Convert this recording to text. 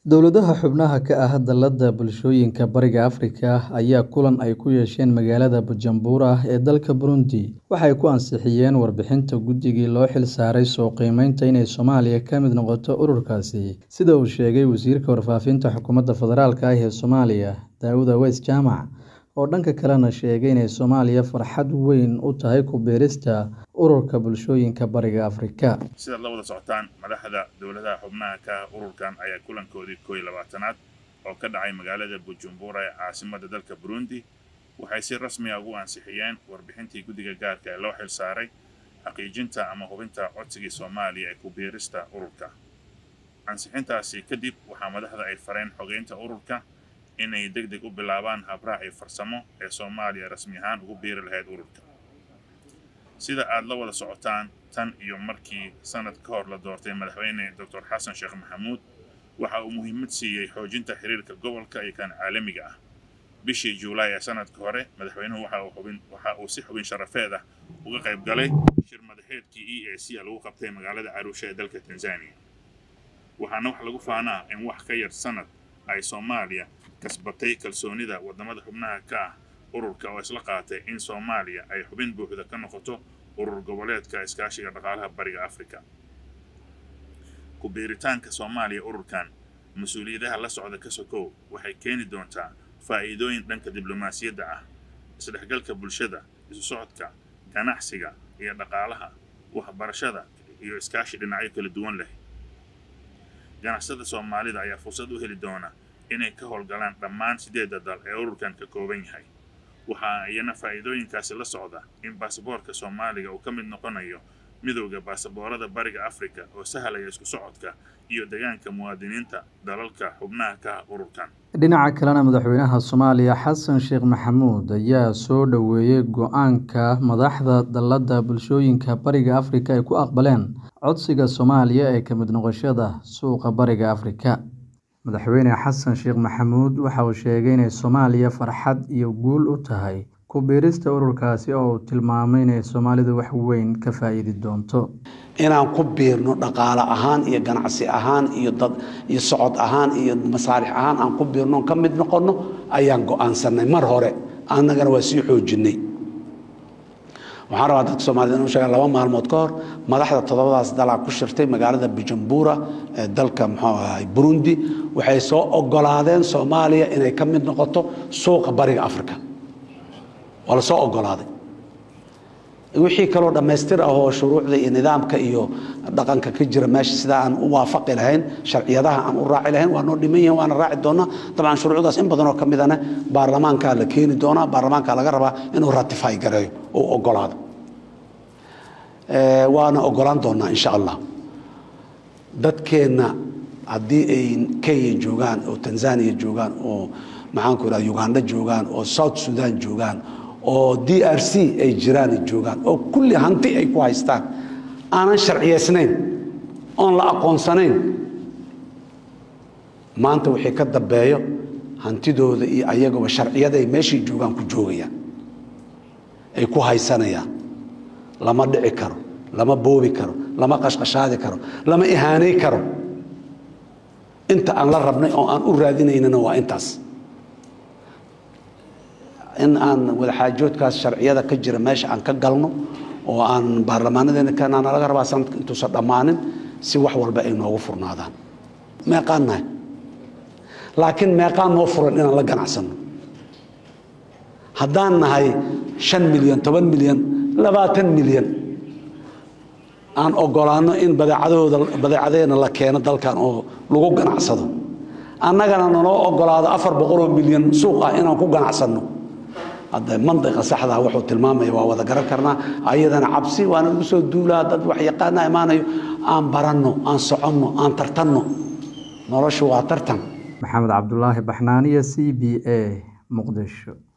Dowladaha xubnaha ka ah Dallada Bulshooyinka Bariga Afrika ayaa kulan ay ku yeesheen magaalada Bujumbura ee dalka Burundi waxay ku ansixiyeen warbixinta guddigii loo xilsaaray soo qiimeynta inay Soomaaliya ka mid noqoto ururkaasi, sida uu sheegay Wasiirka Warfaafinta Xukuumadda Federaalk ah ee Soomaaliya, Daawud Aweys Jaamac, oo dhanka kalena sheegay inay Soomaaliya farxad weyn u tahay ku biirista Ururka Bulshooyinka Bariga Afrika. sidaad la wada socotaan madaxda dowladaha xubnaha ka ah ururkan ayaa kulankoodii koow iyo labaatanaad oo ka dhacay magaalada Bujumbura ee caasimadda dalka Burundi waxay si rasmi ah ugu ansixiyeen warbixintii guddiga gaarka ee loo xilsaaray xaqiijinta ama hubinta codsigii Soomaaliya ee ku biirista ururka. Ansixintaasi kadib waxaa madaxda ay fareen xogeynta ururka inay degdeg u bilaabaan habraaci farsamo ee Soomaaliya rasmi ahaan ugu biiri lahayd ururka. Sida aad la wada socotaan tan iyo markii sanad ka hor la doortay madaxweyne Dr. Xasan Sheekh Maxamuud waxa uu muhiimad siiyey xoojinta xiriirka gobolka iyo kan caalamiga ah. Bishii Juulaay ee sanadka hore madaxweynuhu waxa uu xubin waxa uu si xubin sharafeed ah uga qayb galay shir madaxeedkii EAC lagu qabtay magaalada Arusha ee dalka Tanzania. Waxaana wax lagu faanaa in wax ka yar sanad ay Soomaaliya kasbatay kalsoonida wadamada xubnaha ka ah ururka oo isla qaatay in Soomaaliya ay xubin buuxda ka noqoto urur goboleedka iskaashiga dhaqaalaha bariga Afrika. Ku biiritaanka Soomaaliya ururkan mas-uuliyadaha la socda ka sokow waxay keeni doontaa faa'iidooyin dhanka diblomaasiyadda ah, isdhexgalka bulshada, isu socodka, ganacsiga iyo dhaqaalaha, waxbarashada iyo iskaashi dhinacyo kala duwan leh. Ganacsatada Soomaalida ayaa fursad u heli doona inay ka howlgalaan dhammaan sideedda dal ee ururkan ka kooban yahay. Waxaa iyana faa'iidooyinkaasi la socda in baasaboorka Soomaaliga uu ka mid noqonayo midowda baasaboorada bariga Afrika oo sahlaya isku socodka iyo deegaanka muwaadiniinta dalalka xubnaha ka ah ururkan. Dhinaca kalena madaxweynaha Soomaaliya Xasan Sheekh Maxamuud ayaa soo dhoweeyay go'aanka madaxda Dallada Bulshooyinka Bariga Afrika ay ku aqbaleen codsiga Soomaaliya ee ka mid noqoshada suuqa Bariga Afrika. Madaxweyne Xasan Sheekh Maxamuud waxa uu sheegay inay Soomaaliya farxad iyo guul u tahay ku biirista ururkaasi oo uu tilmaamay inay Soomaalidu wax weyn ka faa'iidi doonto. inaan ku biirno dhaqaale ahaan iyo ganacsi ahaan iyo dad iyo socod ahaan iyo masaalix ahaan aan ku biirno ka mid noqonno ayaan go'aansanay mar hore annagana waa sii xoojinay waxaan rabaa dadka soomaalida inuu sheegaan laba maalmood ka hor madaxda toddobadaas dalaa ku shirtay magaalada bujumbura ee dalka muxuu ahay burundi waxay soo ogolaadeen soomaaliya inay ka mid noqoto suuqa bariga afrika waa la soo ogolaaday wixii kaloo dhammaystir ah oo shuruucda iyo nidaamka iyo dhaqanka ka jira meesha sidaa aan u waafaqi lahayn sharciyadaha aan u raaci lahayn waa noo dhiman yihin waana raaci doonaa dabcan shuruucdaas in badanoo ka midana baarlamaankaa la keeni doonaa baarlamaankaa laga rabaa inuu ratify gareeyo oo ogolaado waana ogolaan doonaa insha allah dadkeenna haddii ay kenya joogaan oo tanzania joogaan oo maxaanku idhaha uganda joogaan oo south sudan joogaan oo d r c ay jiraan joogaan oo kulli hanti ay ku haystaan aanan sharciyaysnayn oon la aqoonsanayn maanta wixii ka dambeeyo hantidooda iyo ayagaba sharciyaday meeshay joogaan ku joogayaan ay ku haysanayaan lama dhici karo lama boobi karo lama qashqashaadi karo lama ihaanay karo inta aan la rabnay oo aan u raadinaynana waa intaas in aan wadaxaajoodkaas sharciyada ka jira meesha aan ka galno oo aan baarlamaanadeena kanaana laga rabaa sanadka intuusan dhammaanin si wax walba ay noogu furnaadaan meeqaan nahay laakiin meeqaan noo furan inaan la ganacsanno haddaan nahay shan milyan toban milyan labaatan milyan aan ogolaanno in badeecadahooda badeecadeena la keeno dalkan oo lagu ganacsado annagana nanoo ogolaado afar boqoloo milyan suuq ah inaan ku ganacsanno hadda mandiqa saxdaa wuxuu tilmaamaya waa wada garan karnaa ayadana cabsi waana lagu soo duulaa dad wax yaqaana imaanayo aan baranno aan soconno aan tartanno noloshu waa tartan Maxamed Cabdulaahi Baxnaaniya C B A Muqdisho